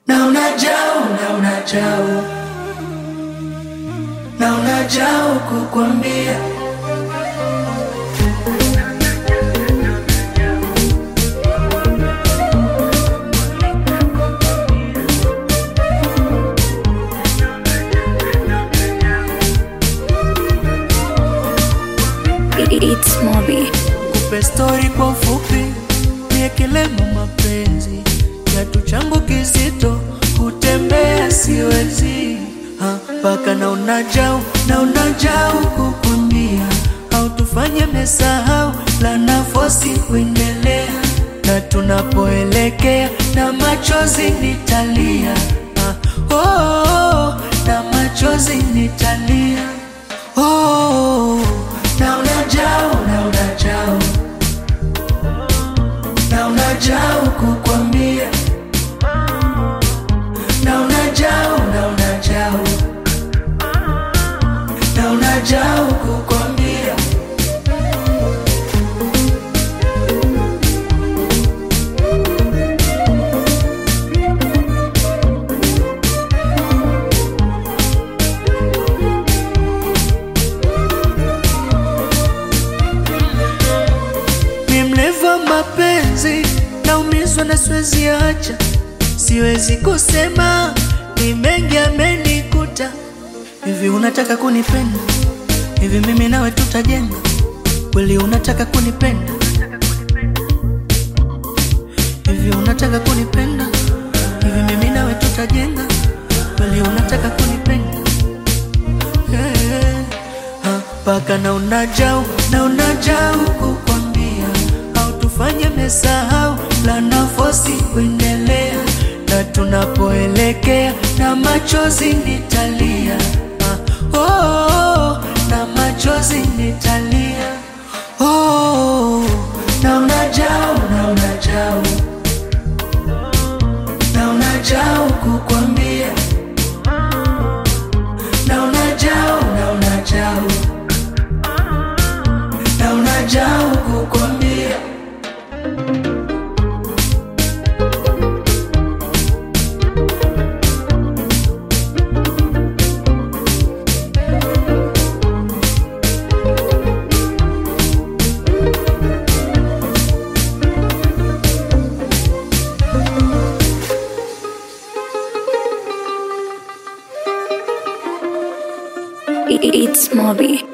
na unajao na unajao na unajao kukwambia It's Moby. kupe stori kwa ufupi, niekelemo mapenzi kiatu changu kizito, kutembea siwezi Ha, mpaka na unajau na unajau kukwambia, au tufanye mesahau la nafosi kuendelea, na tunapoelekea na machozi nitalia Ha, oh, oh, oh, na machozi nitalia oh, na unajao na unajao na unajao kukwambia na unajao na unajao na unajao kukwambia ni mleva mapenzi naumizwa na siwezi acha siwezi kusema ni mengi amenikuta hivi unataka kunipenda hivi mimi nawe tutajenga kweli unataka kunipenda hivi unataka kunipenda hivi mimi nawe tutajenga kweli unataka kunipenda Eh, ah, mpaka na unajau na unajau kukwambia au tufanye mesahau la nafosi kuendelea na tunapoelekea na machozi nitalia ah, oh, oh, oh, na machozi nitalia oh, na unajau na unajau na unajau kukwambia na unajao na unajao na unajao kukwambia It's Moby.